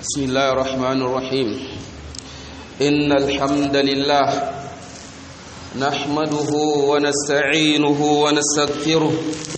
بسم الله الرحمن الرحيم إن الحمد لله نحمده ونستعينه ونستغفره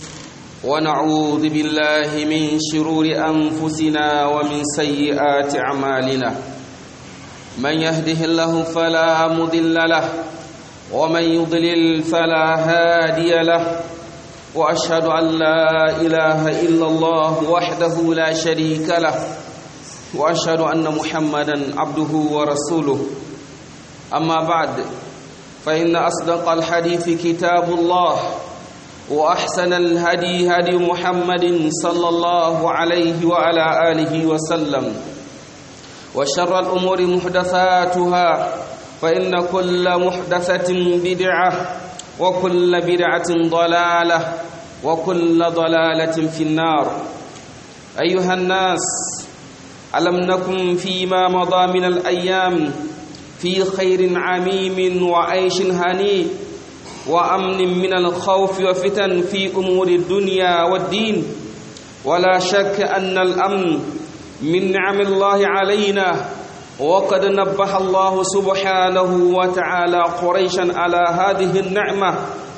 ونعوذ بالله من شرور أنفسنا ومن سيئات أعمالنا من يهده الله فلا مضل له ومن يضلل فلا هادي له واشهد ان لا اله الا الله وحده لا شريك له واشهد ان محمدا عبده ورسوله اما بعد فان اصدق الحديث كتاب الله واحسن الهدي هدي محمد صلى الله عليه وعلى اله وسلم وشر الامور محدثاتها فان كل محدثه بدعه وكل بدعة ضلالة وكل ضلالة في النار أيها الناس ألم نكن فيما مضى من الأيام في خير عميم وعيش هنيء وأمن من الخوف وفتن في أمور الدنيا والدين ولا شك أن الأمن من نعم الله علينا وقد نبه الله سبحانه وتعالى قريشا على هذه النعمة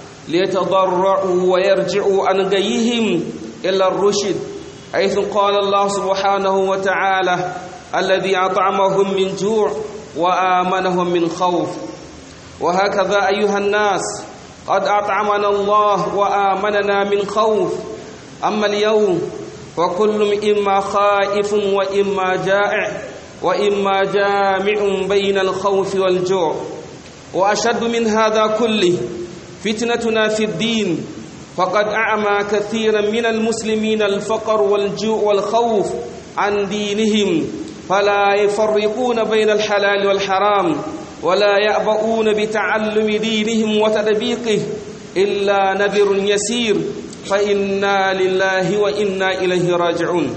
ليتضرعوا ويرجعوا عن غيهم إلى الرشد حيث قال الله سبحانه وتعالى الذي أطعمهم من جوع وآمنهم من خوف وهكذا أيها الناس قد أطعمنا الله وآمننا من خوف أما اليوم فكل إما خائف وإما جائع وإما جامع بين الخوف والجوع وأشد من هذا كله فتنتنا في الدين فقد أعمى كثيرا من المسلمين الفقر والجوع والخوف عن دينهم فلا يفرقون بين الحلال والحرام ولا يأبؤون بتعلم دينهم وتدبيقه إلا نذر يسير فإنا لله وإنا إليه راجعون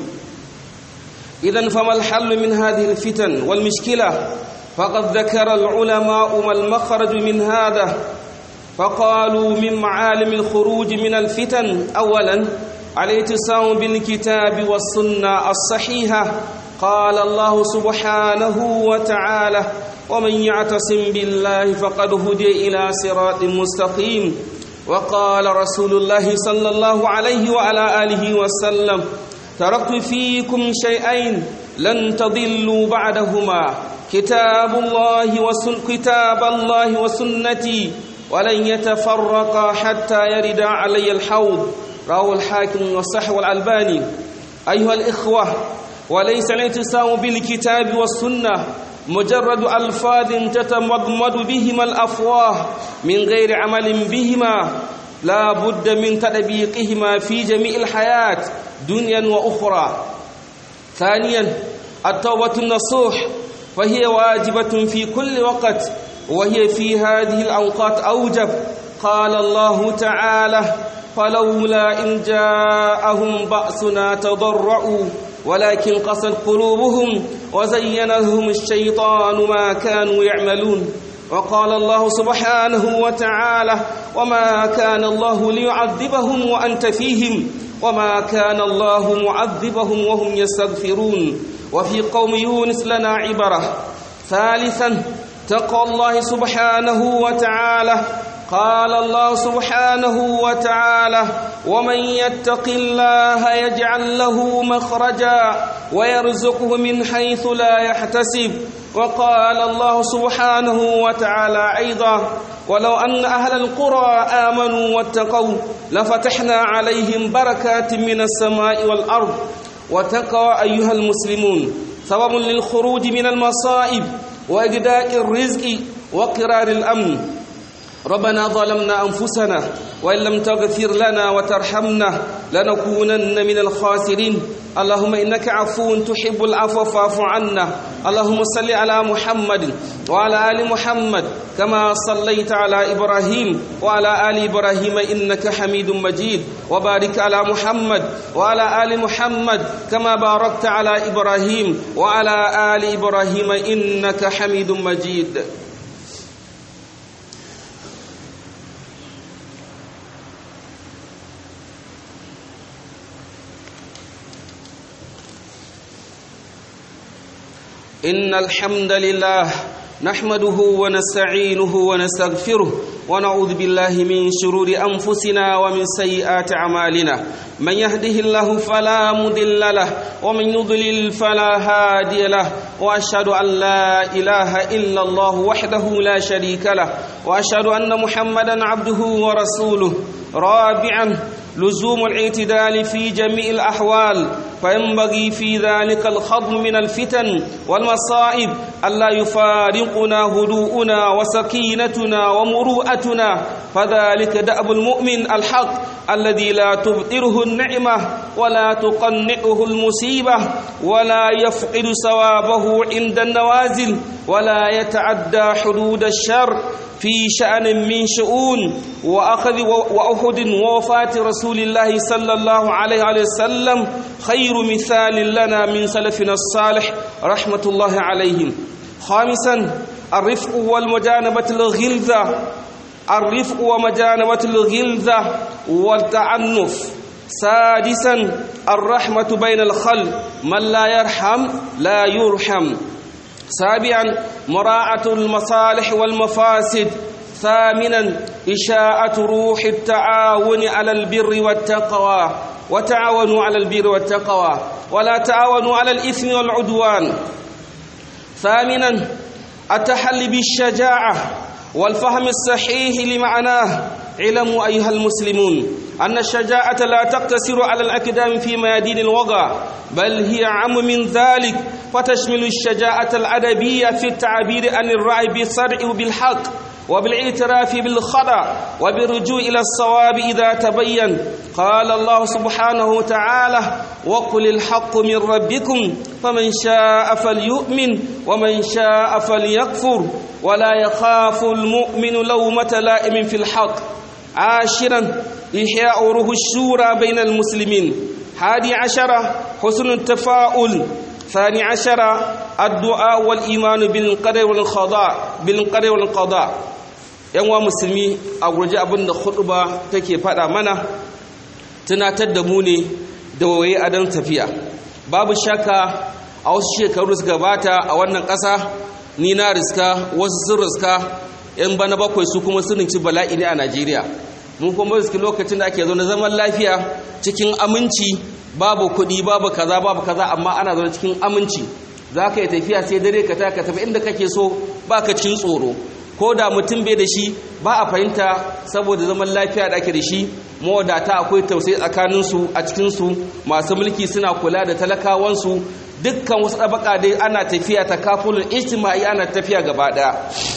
إذا فما الحل من هذه الفتن والمشكلة فقد ذكر العلماء ما المخرج من هذا فقالوا من معالم الخروج من الفتن أولا الاعتصام بالكتاب والسنة الصحيحة قال الله سبحانه وتعالى ومن يعتصم بالله فقد هدي إلى صراط مستقيم وقال رسول الله صلى الله عليه وعلى آله وسلم تركت فيكم شيئين لن تضلوا بعدهما كتاب الله وسن كتاب الله وسنتي ولن يتفرقا حتى يرد علي الحوض رواه الحاكم والصح والألباني أيها الإخوة وليس الاعتصام بالكتاب والسنة مجرد ألفاظ تتمضمض بهما الأفواه من غير عمل بهما لا بد من تطبيقهما في جميع الحياة دنيا وأخرى ثانيا التوبة النصوح فهي واجبة في كل وقت وهي في هذه الأوقات أوجب قال الله تعالى فلولا إن جاءهم بأسنا تضرعوا ولكن قست قلوبهم وزين لهم الشيطان ما كانوا يعملون وقال الله سبحانه وتعالى وما كان الله ليعذبهم وأنت فيهم وما كان الله معذبهم وهم يستغفرون وفي قوم يونس لنا عبرة ثالثا تقوى الله سبحانه وتعالى قال الله سبحانه وتعالى ومن يتق الله يجعل له مخرجا ويرزقه من حيث لا يحتسب وقال الله سبحانه وتعالى أيضا ولو أن أهل القرى آمنوا واتقوا لفتحنا عليهم بركات من السماء والأرض وتقوى أيها المسلمون سبب للخروج من المصائب وإجداء الرزق وقرار الأمن ربنا ظلمنا أنفسنا وإن لم تغفر لنا وترحمنا لنكونن من الخاسرين اللهم إنك عفو تحب العفو فاعف عنا اللهم صل على محمد وعلى آل محمد كما صليت على إبراهيم وعلى آل إبراهيم إنك حميد مجيد وبارك على محمد وعلى آل محمد كما باركت على إبراهيم وعلى آل إبراهيم إنك حميد مجيد إن الحمد لله نحمده ونستعينه ونستغفره ونعوذ بالله من شرور أنفسنا ومن سيئات أعمالنا من يهده الله فلا مضل له ومن يضلل فلا هادي له وأشهد أن لا إله إلا الله وحده لا شريك له وأشهد أن محمدا عبده ورسوله رابعا لزوم الاعتدال في جميع الأحوال فينبغي في ذلك الخضم من الفتن والمصائب ألا يفارقنا هدوءنا وسكينتنا ومروءتنا فذلك دأب المؤمن الحق الذي لا تبطره النعمة ولا تقنعه المصيبة ولا يفقد ثوابه عند النوازل ولا يتعدى حدود الشر في شأن من شؤون وأخذ وأحد ووفاة رسول الله صلى الله عليه وسلم خير مثال لنا من سلفنا الصالح رحمة الله عليهم خامسا الرفق والمجانبة الغلظة الرفق ومجانبة الغلظة والتعنف سادسا الرحمة بين الخلق من لا يرحم لا يرحم سابعا مراعاة المصالح والمفاسد ثامنا إشاءة روح التعاون على البر والتقوى وتعاونوا على البر والتقوى ولا تعاونوا على الإثم والعدوان ثامنا التحلي بالشجاعة والفهم الصحيح لمعناه علموا أيها المسلمون أن الشجاعة لا تقتصر على الأقدام في ميادين الوغى بل هي عم من ذلك فتشمل الشجاعة الأدبية في التعبير عن الرأي بالصرع بالحق وبالاعتراف بالخطأ وبالرجوع إلى الصواب إذا تبين قال الله سبحانه وتعالى وقل الحق من ربكم فمن شاء فليؤمن ومن شاء فليكفر ولا يخاف المؤمن لومة لائم في الحق عاشرا إحياء روح الشورى بين المسلمين حادي عشر حسن التفاؤل ثاني عشر الدعاء والإيمان بالقدر والقضاء بالقدر والقضاء yan wa musulmi a gurji abin da khutba take faɗa mana tunatar da mu ne da waye adon tafiya babu shakka a wasu shekaru suka gabata a wannan ƙasa ni na riska wasu sun riska yan bana bakwai su kuma sun ci bala'i ne a Najeriya mun kuma riski lokacin da ake zo na zaman lafiya cikin aminci babu kuɗi babu kaza babu kaza amma ana zaune cikin aminci za ka yi tafiya sai dare ka ta ka tafi inda kake so ba ka cin tsoro ko da mutum bai da shi ba a fahimta saboda zaman lafiya da ake da shi mawadata akwai tausayi tsakaninsu a cikinsu masu mulki suna kula da talakawansu dukkan wasu ɗabaka dai ana tafiya ta kafulun ijtima'i ana tafiya gaba ɗaya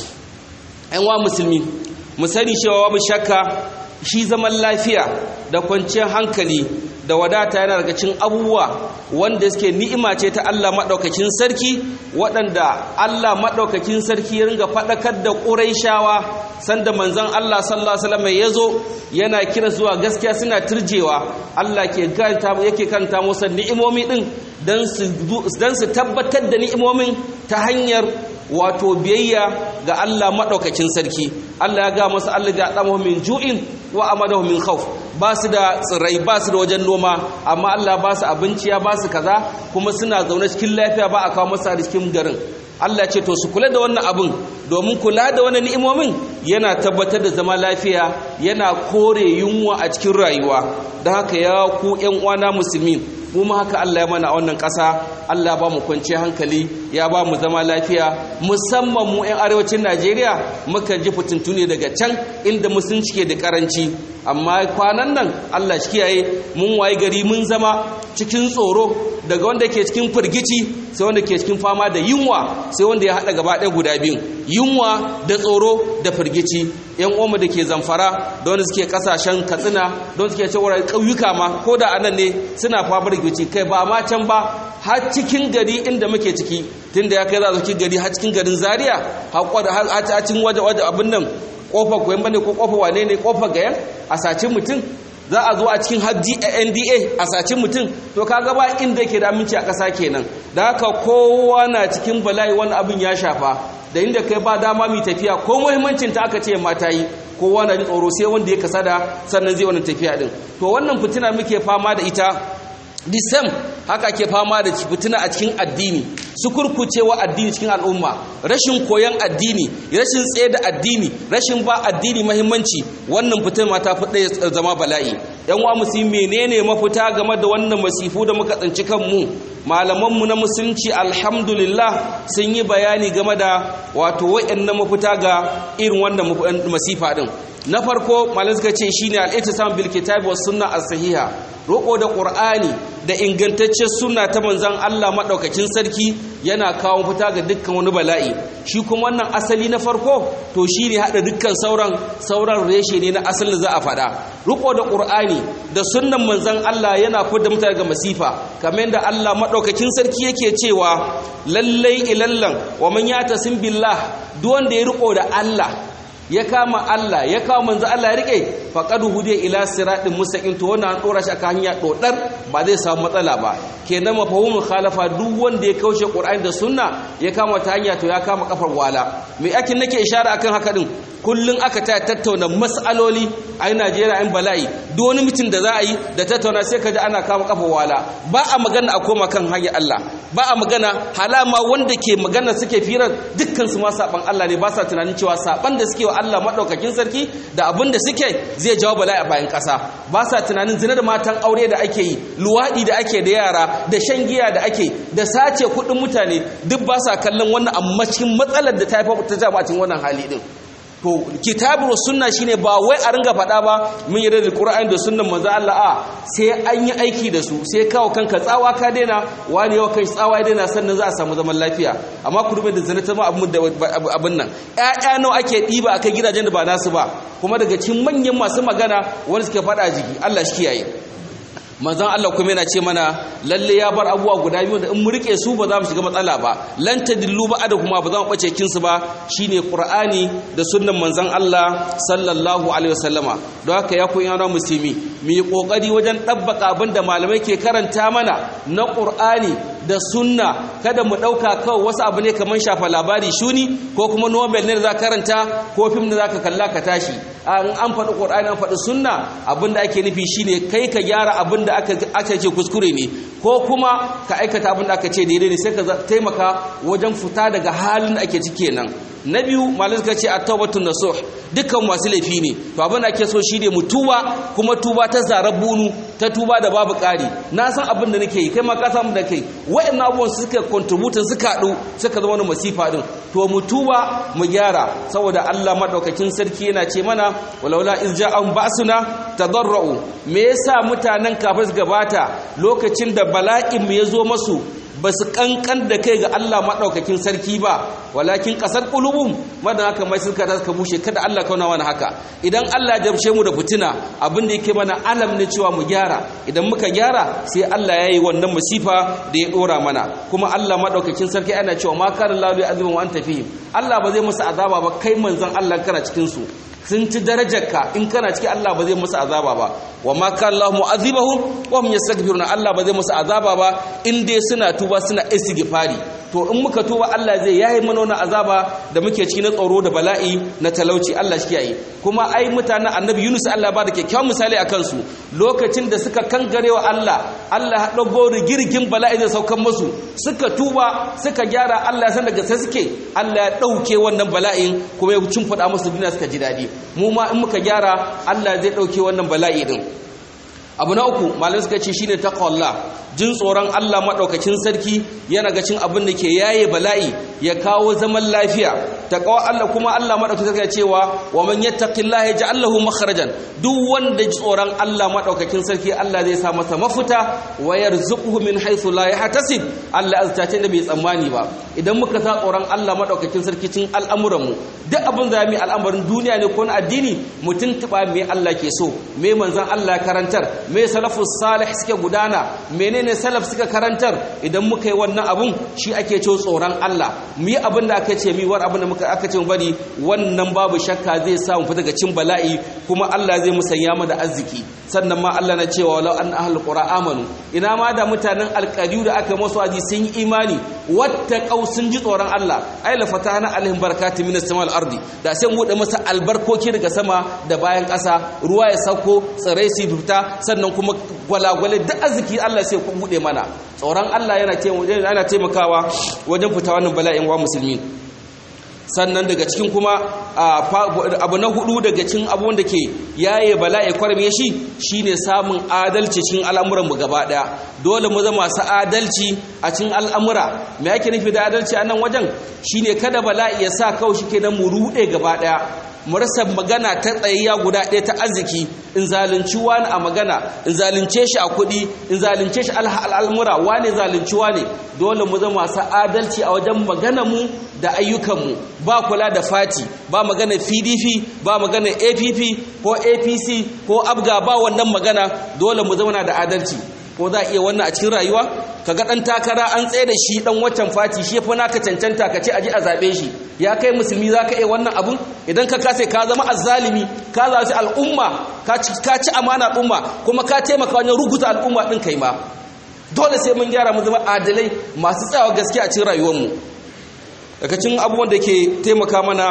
‘yan wa musulmi mu sani cewa babu shakka shi zaman lafiya da kwanciyar hankali da wadata yana daga cikin abubuwa wanda suke ni'ima ce ta Allah maɗaukakin sarki waɗanda Allah maɗaukakin sarki ya ringa faɗakar da ƙuraishawa sanda manzon Allah sallallahu alaihi wasallam ya zo yana kira zuwa gaskiya suna turjewa Allah ke kanta yake kanta musu ni'imomi din dan su dan su tabbatar da ni'imomin ta hanyar wato biyayya ga Allah maɗaukakin sarki Allah ya ga masu Allah ga ɗamahu min ju'in wa amadahu min khawf ba su da tsirrai ba su da wajen noma amma Allah ba su abinci ya ba su kaza kuma suna zaune cikin lafiya ba a kawo masa cikin garin Allah ce to su kula da wannan abin domin kula da wannan ni'imomin yana tabbatar da zama lafiya yana kore yunwa a cikin rayuwa don haka ya ku ƴan uwana musulmi mu ma haka Allah ya mana a wannan ƙasa Allah ba mu kwanci hankali ya ba mu zama lafiya musamman mu 'yan arewacin Najeriya muka ji fitintune daga can inda musulunci ke da karanci amma kwanan nan Allah shi kiyaye mun waye gari mun zama cikin tsoro daga wanda ke cikin firgici sai wanda ke cikin fama da yunwa sai wanda ya haɗa gaba ɗaya guda biyun yunwa da tsoro da firgici yan uwanmu da ke zamfara da wanda suke kasashen katsina da wanda suke cewa ƙauyuka ma ko da anan ne suna fama da firgici kai ba ma can ba har cikin gari inda muke ciki tunda ya kai za su gari har cikin garin zaria har cikin waje waje abin nan kofar koyon bane ko kofar wane ne kofar gayan a sace mutum za a zo a cikin hajji a nda a sace mutum to kaga ba inda ke da aminci a ƙasa kenan da haka kowa na cikin bala'i wani abin ya shafa da inda kai ba dama mai tafiya ko muhimmancin ta aka ce mata yi kowa na ji tsoro sai wanda ya kasada sannan zai wannan tafiya din to wannan fitina muke fama da ita disam haka ke fama da fitina a cikin addini su kurkucewa addini cikin al'umma rashin koyon addini rashin tsaye da addini rashin ba addini mahimmanci wannan fitina ma ta fi ɗaya zama bala'i yan wa musulmi menene mafita game da wannan masifu da muka tsinci kanmu malamanmu na musulunci alhamdulillah sun yi bayani game da wato wa'annan mafita ga irin wannan masifa din na farko malam suka ce shine al-ittisam bil kitabi was sunna as-sahiha roko da qur'ani da ingantaccen sunna ta manzon Allah madaukakin sarki yana kawo fita ga dukkan wani bala'i shi kuma wannan asali na farko to shine hada dukkan sauran sauran reshe ne na asalin za a fada riko da qur'ani da sunnan manzon Allah yana fidda mutane ga masifa kamar yadda Allah madaukakin sarki yake cewa lallai ilallan wa man yatasim billah duk wanda ya riko da Allah ya kama Allah ya kawo manzo Allah ya rike faqad hudiya ila siratin mustaqim to wannan an dora shi aka hanya dodar ba zai samu matsala ba kenan mafhumul khalafa duk wanda ya kaushe Qur'ani da sunna ya kama ta hanya to ya kama kafar wala me ake nake ishara akan haka din kullun aka ta tattauna mas'aloli a Najeriya in bala'i duk wani mutum da za a yi da tattauna sai ka ji ana kama kafar wala ba a magana a koma kan hanyar Allah ba a magana halama wanda ke magana suke firar dukkan su ma saban Allah ne ba sa tunanin cewa saban da suke wa Allah madaukakin sarki da abin da suke zai jawo bala'i a bayan ƙasa ba sa tunanin zina da matan aure da ake yi luwaɗi da ake da yara da shan giya da ake da sace kuɗin mutane duk ba sa kallon wannan amma cikin matsalar da ta haifar ta jama'a cikin wannan hali din to kitabu sunna shine ba wai a ringa faɗa ba mun yi da Qur'ani da sunnan manzo Allah a sai an yi aiki da su sai kawo kanka tsawa ka daina wani yau kai tsawa ya daina sannan za a samu zaman lafiya amma ku rubuta zina ta ma abin da abin nan ƴaƴa nawa ake ɗiba akai gidajen da ba nasu ba kuma daga cikin manyan masu magana wani suke faɗa jiki Allah shi kiyaye manzon Allah kuma yana ce mana lalle ya bar abubuwa guda biyu da in mu rike su ba za mu shiga matsala ba lan tadillu ba da kuma ba za mu bace kin su ba shine qur'ani da sunnan manzon Allah sallallahu alaihi wasallama don haka ya koyi yana musulmi mu yi kokari wajen dabbaka abin da malamai ke karanta mana na qur'ani da sunna kada mu dauka kawai wasu abu ne kaman shafa labari shuni ko kuma nobel ne da za karanta ko film da za ka kalla ka tashi an an faɗi qur'ani an faɗi sunna abin da ake nufi shine kai ka gyara abin da aka ce kuskure ne ko kuma ka aikata abin da aka ce daidai ne sai ka taimaka wajen fita daga halin da ake ciki nan na biyu malin suka ce a taubatun nasuh dukkan masu laifi ne to abin da ake so shi ne mu tuba kuma tuba ta zarar bunu ta tuba da babu ƙari na san abin da nake yi kai ma ka samu da kai wa'annan abubuwan suka contributin suka haɗu suka zama wani masifa din to mu tuba mu gyara saboda Allah madaukakin sarki yana ce mana walaula iz ja'an ba'suna tadarra'u me yasa mutanen kafin gabata lokacin da bala'in mu ya zo masu ba su kankan da kai ga Allah maɗaukakin sarki ba walakin ƙasar ƙulubun madan haka mai suka ta suka bushe kada Allah kauna wani haka idan Allah ya jamshe mu da fitina abin da yake mana alam ne cewa mu gyara idan muka gyara sai Allah ya yi wannan masifa da ya ɗora mana kuma Allah maɗaukakin sarki ana cewa ma kana lalu azumin wa anta fihim Allah ba zai musu azaba ba kai manzon Allah kana cikin su sun ci darajarka in kana ciki Allah ba zai musu azaba ba wa ma kana Allah mu'azibahum wa hum yastaghfiruna Allah ba zai musu azaba ba in dai suna tuba suna istighfari to in muka tuba Allah zai yayi mana wannan azaba da muke ciki na tsoro da bala'i na talauci Allah shi yayi kuma ai mutanen Annabi Yunus Allah ba da kyakkyawan misali akan su lokacin da suka kangarewa Allah Allah ya dago rigirgin bala'i da saukan musu suka tuba suka gyara Allah ya san daga sai suke Allah ya dauke wannan bala'in kuma ya cin fada musu duniya suka ji dadi mu ma in muka gyara Allah zai dauke wannan bala'i din abu na uku malamai suka ce shine taqwallah jin tsoron Allah madaukakin sarki yana ga cin abin da ke yaye bala'i ya kawo zaman lafiya taqwa Allah kuma Allah madaukakin sarki ya cewa wa man yattaqillaha yaj'al lahu makhrajan duk wanda ji tsoron Allah madaukakin sarki Allah zai sa masa mafuta wa yarzuquhu min haythu la yahtasib Allah aztace da bai tsammani ba idan muka sa tsoron Allah madaukakin sarki cin al'amuran mu duk abin da mu al'amarin duniya ne ko na addini mutun tuba me Allah ke so me manzon Allah karantar me salafus salih suke gudana menene salaf suka karantar idan muka yi wannan abun shi ake cewa tsoron Allah mu yi abin da aka ce mi war abin da muka aka ce mu bari wannan babu shakka zai sa mu fita daga cin bala'i kuma Allah zai musanya mu da arziki sannan ma Allah na cewa walau an ahlul qura amanu ina ma da mutanen alqadiyu da aka masu aji sun yi imani wattaqau sun ji tsoron Allah ai la fatahna alaihim barakatun minas samawal ardi da sai mu bude masa albarkoki daga sama da bayan ƙasa ruwa ya sauko tsirai su fita sannan kuma gwalagwale duk arziki Allah sai ku bude mana tsoron Allah yana taimakawa wajen fita wannan bala'in wa musulmi sannan daga cikin kuma abu na hudu daga cikin abubuwan da ke yaye bala'i kwarme shi shine samun adalci cikin al'amuran mu gaba daya dole mu zama masu adalci a cikin al'amura me yake nufi da adalci a nan wajen shine kada bala'i ya sa kawai shi kenan mu rude gaba daya mu rasa magana ta tsayayya guda ɗaya ta arziki in zalunci wani a magana in zalunce shi a kuɗi in zalunce shi al'almura wane zalunci wane dole mu zama masu adalci a wajen magana mu da ayyukanmu ba kula da fati ba magana pdp ba magana app ko apc ko abga ba wannan magana dole mu zama da adalci ko za a iya wannan a cikin rayuwa kaga dan takara an tsaye da shi dan waccan fati shi fa naka cancanta ka ce aji a zabe shi ya kai musulmi za ka iya wannan abun idan ka kase ka zama azzalimi ka zaci al'umma ka ci amana al'umma kuma ka taimaka wajen ruguta al'umma din kai ma dole sai mun gyara mu zama adalai masu tsayawa gaskiya a cikin rayuwarmu daga cikin abubuwan da ke taimaka mana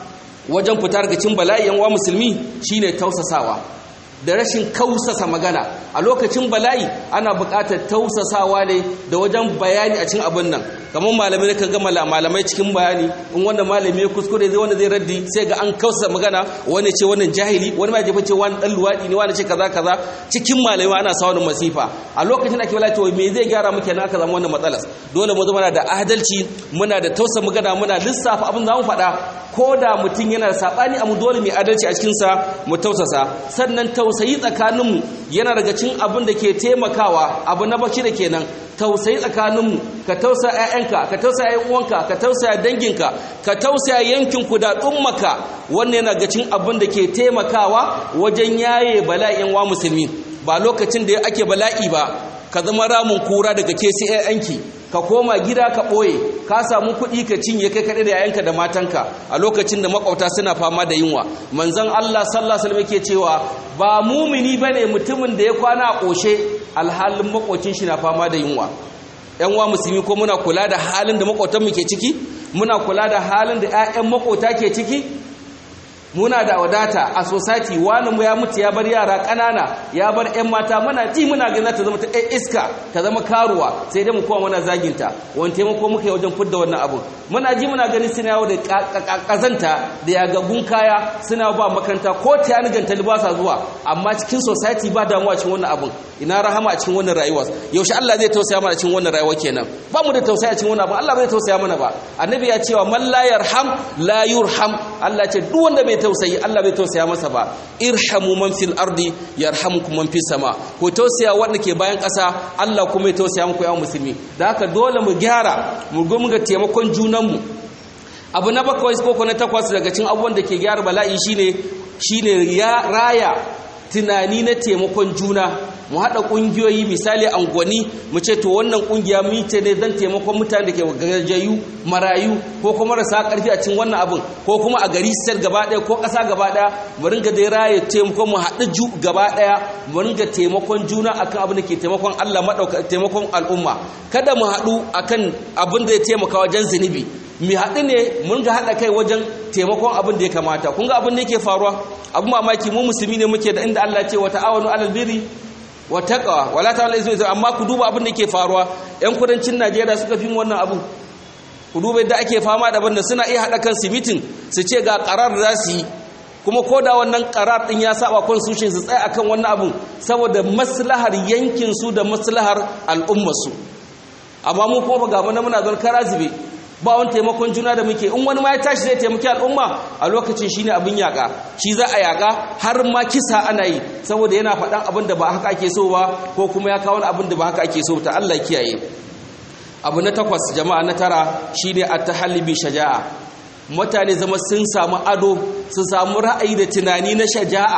wajen fita daga cikin bala'i yan wa musulmi shine tausasawa da rashin kausasa magana a lokacin bala'i ana buƙatar tausasawa ne da wajen bayani a cikin abin nan kamar malamai ne kan ga malamai cikin bayani in wanda malami ya kuskure zai wanda zai raddi sai ga an kausasa magana wani ce wannan jahili wani ma jefa ce wani dan luwadi ne wani ce kaza kaza cikin malamai ana sa wani masifa a lokacin ake bala cewa me zai gyara muke na aka zama wannan matsalar dole mu zama da adalci muna da tausa magana muna lissafa abin za mu faɗa ko da mutum yana da saɓani a mu dole mai adalci a cikinsa mu tausasa sannan tausayi tsakaninmu yana daga cin abin da ke taimakawa abu na bashi da kenan tausayi tsakaninmu ka tausa 'ya'yanka ka tausa 'ya'yan uwanka ka tausa danginka ka tausa yankinku da ɗummaka wannan yana daga cin abin da ke taimakawa wajen yaye bala'in wa musulmi ba lokacin da ake bala'i ba ka zama ramin kura daga ke sai 'ya'yanki ka koma gida ka ɓoye ka samu kuɗi ka cinye kai kaɗai da yayanka da matanka a lokacin da makwauta suna fama da yunwa manzon Allah sallallahu alaihi wasallam yake cewa ba mumini bane mutumin da ya kwana a ƙoshe alhalin makwacin shi na fama da yunwa yan wa musulmi ko muna kula da halin da makwautan mu ke ciki muna kula da halin da ƴaƴan makwauta ke ciki muna da wadata a society wani mu ya mutu ya bar yara ƙanana ya bar 'yan mata muna ji muna gina ta zama ta ɗan iska ta zama karuwa sai dai mu kowa muna zaginta wani taimako muka yi wajen fidda wannan abu muna ji muna ganin suna yawo da ƙazanta da yagaggun kaya suna ba makaranta ko ta yana ganta ba sa zuwa amma cikin society ba damuwa cikin wannan abun ina rahama a cikin wannan rayuwa yaushe Allah zai tausaya mana cikin wannan rayuwa kenan ba mu da tausaya a cikin wannan abun Allah bai tausaya mana ba annabi ya cewa man la yarham la yurham Allah ce duk wanda bai tausayi Allah bai tausaya masa ba irhamu man fil ardi yarhamukum man fis sama ko tausaya wanda ke bayan ƙasa Allah kuma ya tausaya muku ya musulmi da haka dole mu gyara mu go mu ga taimakon junan mu abu na bakwai ko na takwas daga cikin abubuwan da ke gyara bala'i shine shine ya raya tunani na taimakon juna mu haɗa ƙungiyoyi misali angwani mu ce to wannan ƙungiya mita ne zan taimakon mutane da ke gajayu marayu ko kuma marasa ƙarfi a cikin wannan abin ko kuma a gari sel gaba ɗaya ko ƙasa gaba ɗaya mu ringa dai raye taimakon mu haɗu ju gaba ɗaya mu ringa taimakon juna akan abin da ke taimakon Allah maɗauka taimakon al'umma kada mu haɗu akan abin da ya taimaka wajen zunubi mu haɗu ne mun ga haɗa kai wajen taimakon abin da ya kamata kun ga abin da yake faruwa abu mamaki mu musulmi ne muke da inda Allah ce wa ta'awanu alal birri wa taqwa wala ta'ala ismi amma ku duba abin da ke faruwa yan kudancin Najeriya suka fi wannan abu ku duba yadda ake fama da banda suna iya hada kan mitin su ce ga qarar da su yi kuma ko da wannan qarar din ya saba constitution su tsaya akan wannan abun saboda maslahar yankin su da maslahar al'ummar su amma mu kuma ga mun muna zon karazibe ba wani taimakon juna da muke in wani ma ya tashi zai taimaki al'umma a lokacin shine abin yaka shi za a yaka har ma kisa ana yi saboda yana faɗan abin da ba haka ake so ba ko kuma ya kawo abin da ba haka ake so ta Allah kiyaye abu na takwas jama'a na tara shine at-tahalli bi shaja'a mutane zama sun samu ado su samu ra'ayi da tunani na shaja'a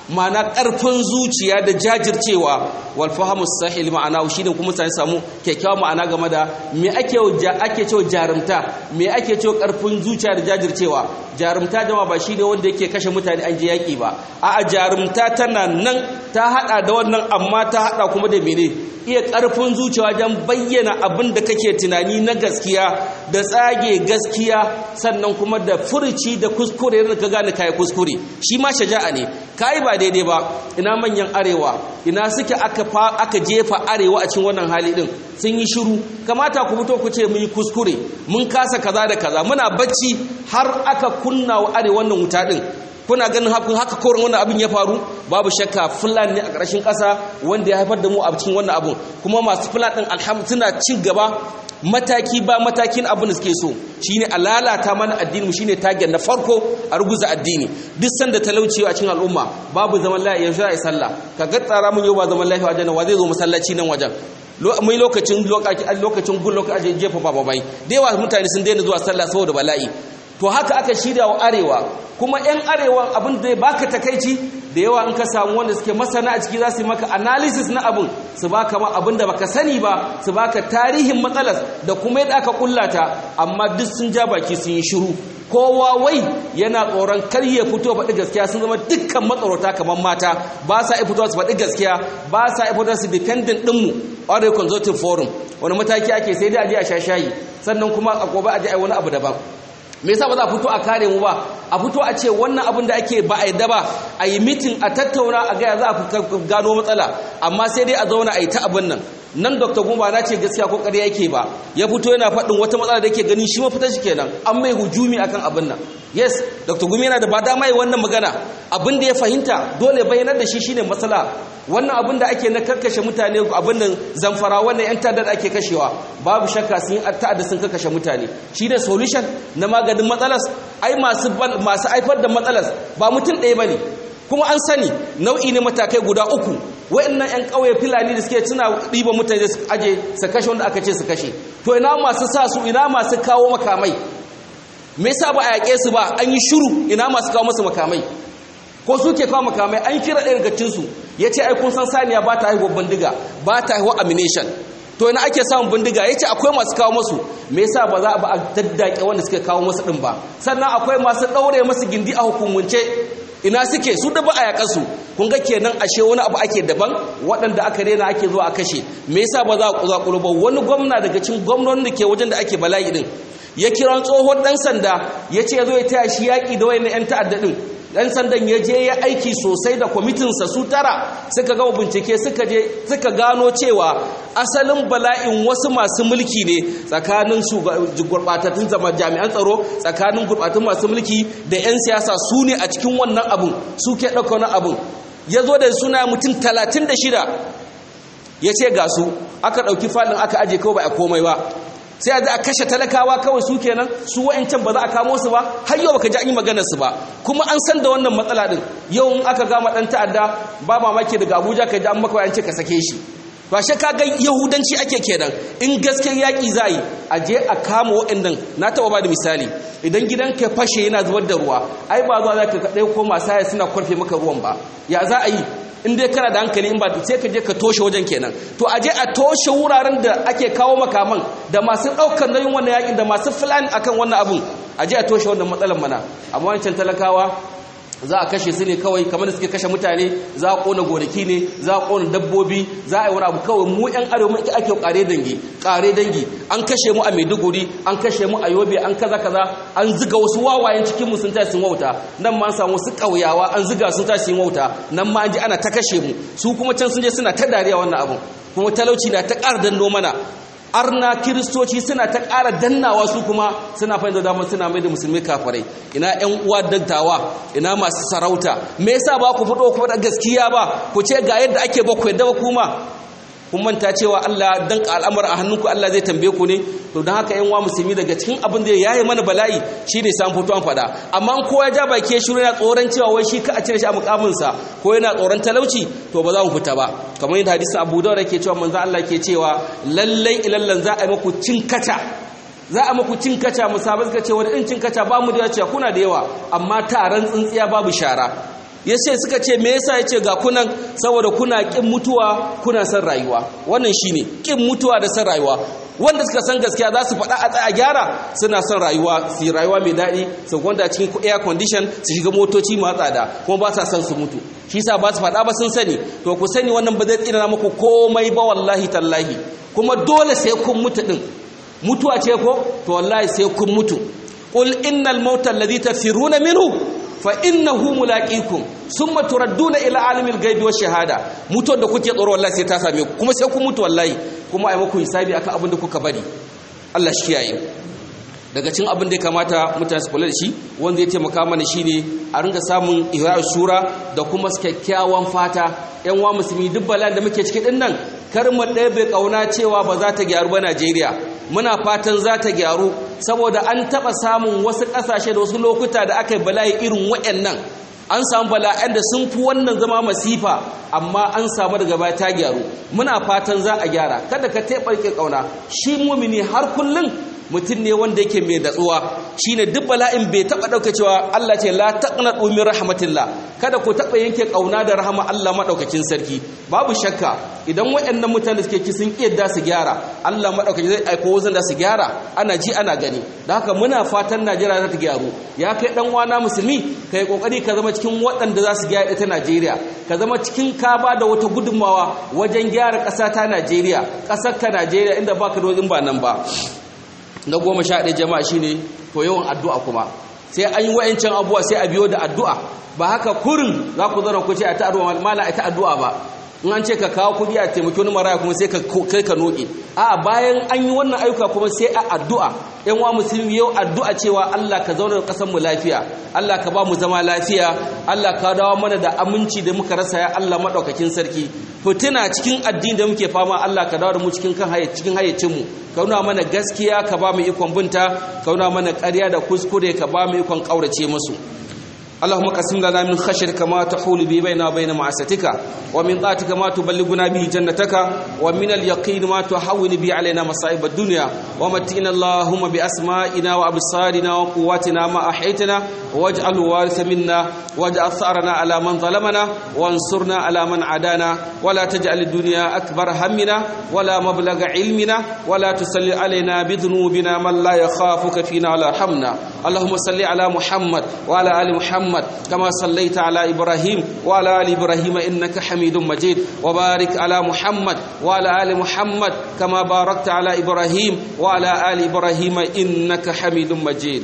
ma'ana ƙarfin zuciya da jajircewa wal fahamus sahil ma'ana shi ne kuma mutane samu kyakkyawan ma'ana game da me ake ake cewa jarumta me ake cewa ƙarfin zuciya da jajircewa jarumta jama ba shi ne wanda yake kashe mutane an je yaƙi ba a'a jarumta tana nan ta haɗa da wannan amma ta haɗa kuma da mene iya ƙarfin zuciya wajen bayyana abin da kake tunani na gaskiya da tsage gaskiya sannan kuma da furci da kuskure da ka gane kai kuskure shi ma shaja'a ne kai ba daidai ba ina manyan arewa ina suke aka aka jefa arewa a cikin wannan hali din sun yi shiru kamata ku fito ku ce mun yi kuskure mun kasa kaza da kaza muna bacci har aka kunna wa arewa wannan wuta din kuna ganin haka korin wannan abin ya faru babu shakka fulani ne a ƙarshen ƙasa wanda ya haifar da mu a cikin wannan abin kuma masu fulani ɗin alhamdu suna cin gaba mataki ba matakin abin da suke so shine a lalata mana addini shine tagen na farko a ruguza addini duk sanda talauci a cikin al'umma babu zaman lafiya yanzu a sallah ka ga tsara mun yau ba zaman lafiya wajen wa zai zo masallaci nan wajen mai lokacin lokacin gun lokacin jefa bababai da yawa mutane sun daina zuwa sallah saboda bala'i to haka aka shirya wa arewa kuma 'yan arewa abin da ya baka takaici da yawa in ka samu wanda suke masana a ciki za su yi maka analysis na abin su baka ma abin da baka sani ba su baka tarihin matsalar da kuma yadda aka kullata amma duk sun ja baki sun yi shiru kowa wai yana tsoron kar ya fito faɗi gaskiya sun zama dukkan matsarota kamar mata ba sa fito su faɗi gaskiya ba sa fito su dependent ɗinmu Arewa Consulting Forum wani mataki ake sai dai a je a sha shayi sannan kuma a gobe a je a wani abu daban me yasa ba za a fito a kare mu ba a fito a ce wannan abin da ake ba a yadda ba a yi mitin a tattauna a gaya za a gano matsala amma sai dai a zauna a yi ta abin nan nan dr gumba na ce gaskiya ko ƙarya yake ba ya fito yana faɗin wata matsala da yake ganin shi mafita shi kenan an mai hujumi akan abin nan yes dr gumi yana da ba dama yi wannan magana abin da ya fahimta dole bayanar da shi shine matsala wannan abin da ake na karkashe mutane abin nan zamfara wannan yan ta'addar ake kashewa babu shakka sun ta'adda sun karkashe mutane shi ne solution na maganin matsalas ai masu masu haifar da matsalas ba mutum ɗaya bane kuma an sani nau'i ne matakai guda uku wa'annan yan ƙauye filani da suke tuna ɗiba mutane su aje su kashe wanda aka ce su kashe to ina masu sa su ina masu kawo makamai me yasa ba a yaƙe su ba an yi shiru ina masu kawo musu makamai ko suke kawo makamai an kira ɗaya daga cinsu ya ce aikun san saniya ba ta haihuwa bindiga ba ta haihuwa amination to ina ake samun bindiga ya ce akwai masu kawo masu me yasa ba za a ba a daddake wanda suke kawo masu ɗin ba sannan akwai masu ɗaure masu gindi a hukumance ina suke su da ba a yaƙa su kun ga kenan ashe wani abu ake daban waɗanda aka rena ake zuwa a kashe me yasa ba za a kuzakuru ba wani gwamna daga cikin gwamnonin da ke wajen da ake bala'i din ya kira tsohon ɗan sanda ya ce ya zo ya taya shi yaƙi da wayannan 'yan ta'adda ɗin ɗan sandan ya je ya aiki sosai da kwamitinsa su tara suka gama bincike suka je suka gano cewa asalin bala'in wasu masu mulki ne tsakanin su gurɓatattun zama jami'an tsaro tsakanin gurɓatattun masu mulki da 'yan siyasa su ne a cikin wannan abun su ke ɗauka wani abun ya zo da suna mutum talatin da shida ya ce ga su aka ɗauki falin aka aje kawai ba a komai ba sai a a kashe talakawa kawai su kenan su wa'ancan ba za a kamo su ba har yau baka ji an yi maganar su ba kuma an san da wannan matsala din yau in aka gama dan ta'adda ba mamaki daga Abuja ka ji an maka an ce ka sake shi ba shi ka ga yahudanci ake kenan in gaske yaki za yi a je a kama wa'annan na taɓa ba da misali idan gidan ka fashe yana zubar da ruwa ai ba zuwa za ka kaɗai ko masu haya suna kwarfe maka ruwan ba ya za a yi in dai kana da hankali in ba sai ka je ka toshe wajen kenan to a je a toshe wuraren da ake kawo makaman da masu ɗaukar nauyin wannan yakin da masu filan akan wannan abun a je a toshe wannan matsalar mana amma wancan talakawa za a kashe su ne kawai kamar da suke kashe mutane za a kona gonaki ne za a kona dabbobi za a yi wani abu kawai mu yan arewa mun ake kare dangi kare dangi an kashe mu a maiduguri an kashe mu a yobe an kaza kaza an ziga wasu wawayen cikin mu sun tashi sun wauta nan ma an samu wasu kauyawa an ziga sun tashi sun wauta nan ma an ji ana ta kashe mu su kuma can sun je suna ta dariya wannan abun kuma talauci na ta ƙara danno mana arna kiristoci suna ta ƙara dannawa su kuma suna fahimta damar suna mai da musulmi kafarai ina ƴan uwa dattawa ina masu sarauta me yasa ba ku fito ku da gaskiya ba ku ce ga yadda ake ba ku yadda ba kuma kun manta cewa Allah dan al'amura a hannunku Allah zai tambaye ku ne to don haka ƴan uwa musulmi daga cikin abin da yayi mana bala'i shine san fito an faɗa amma in kowa ya ja baki ya shiru yana tsoron cewa wai shi ka a cire shi a mukamin sa ko yana tsoron talauci to ba za mu fita ba kamar yadda hadisin Abu Dawud yake cewa manzo Allah ke cewa lallai ilallan za a yi muku cin kata za a muku cin kaca musabai suka ce wani in cin kaca ba mu da yawa kuna da yawa amma taron tsintsiya babu shara yace suka ce me yasa yace ga kunan saboda kuna kin mutuwa kuna son rayuwa wannan shine kin mutuwa da son rayuwa wanda suka san gaskiya za su faɗa a tsaya gyara suna son rayuwa su yi rayuwa mai daɗi su gwanda cikin air condition su shiga motoci masu tsada kuma ba sa son su mutu shi sa ba su faɗa ba sun sani to ku sani wannan ba zai tsina muku komai ba wallahi tallahi kuma dole sai kun mutu din mutuwa ce ko to wallahi sai kun mutu qul innal mauta alladhi tafiruna minhu fa innahu mulaqikum summa turadduna ila alimil ghaibi wash shahada mutuwar da kuke tsoro wallahi sai ta same ku kuma sai ku mutu wallahi kuma ai muku hisabi akan abin da kuka bari Allah shi kiyaye daga cin abin da ya kamata mutane su kula da shi wanda ya taimaka mana shine a ringa samun ihya shura da kuma kyakkyawan fata yan wa musulmi duk bala'in da muke ciki din nan kar mu ɗaya bai kauna cewa ba za ta gyaru ba Najeriya muna fatan za ta gyaru saboda an taɓa samun wasu ƙasashe da wasu lokuta da aka yi bala'i irin waɗannan an samu bala'an da sun fi wannan zama masifa amma an samu daga baya ta gyaru muna fatan za a gyara kada ka taɓarke ƙauna shi mumini har kullum mutum ne wanda yake mai datsuwa shine duk bala'in bai taba dauka cewa Allah ce la taqnatu min rahmatillah kada ku taba yanke kauna da rahama Allah madaukakin sarki babu shakka idan waɗannan mutane suke ki sun kiyarda su gyara Allah madaukakin zai aiko wazan da su gyara ana ji ana gani da haka muna fatan Najeriya za ta gyaru ya kai dan wana musulmi kai kokari ka zama cikin waɗanda za su gyara ita Najeriya ka zama cikin ka ba da wata gudunmawa wajen gyara ƙasa ta Najeriya ƙasar ka Najeriya inda baka da wajen ba nan ba na goma sha ɗaya jama'a shine to yawan addu'a kuma sai an yi wa'ancan abuwa sai a biyo da addu'a ba haka kurin za ku zara ku ce a ta addu'a mala a ta addu'a ba in an ce ka kawo kuɗi a taimaki wani maraya kuma sai ka kai ka noƙe a bayan an yi wannan ayyuka kuma sai a addu'a yan wa musulmi yau addu'a cewa Allah ka zauna da ƙasar mu lafiya Allah ka ba mu zama lafiya Allah ka dawo mana da aminci da muka rasa ya Allah madaukakin sarki fitina cikin addini da muke fama Allah ka dawo da mu cikin kan cikin hayyacin mu ka nuna mana gaskiya ka ba mu ikon binta ka nuna mana ƙarya da kuskure ka ba mu ikon ƙaurace musu اللهم قسم لنا من خشيتك ما تحول به بيننا وبين معصيتك ومن طاعتك ما تبلغنا به جنتك ومن اليقين ما تحول به علينا مصائب الدنيا ومتئنا اللهم بأسمائنا وأبصارنا وقواتنا ما أحيتنا واجعل وارث منا واجعل ثأرنا على من ظلمنا وانصرنا على من عادانا ولا تجعل الدنيا أكبر همنا ولا مبلغ علمنا ولا تسل علينا بذنوبنا من لا يخافك فينا ولا يرحمنا اللهم صل على محمد وعلى آل محمد محمد كما صليت على إبراهيم وعلى آل إبراهيم إنك حميد مجيد وبارك على محمد وعلى آل محمد كما باركت على إبراهيم وعلى آل إبراهيم إنك حميد مجيد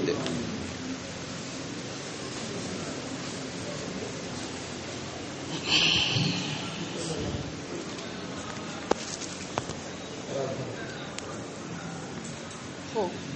Oh.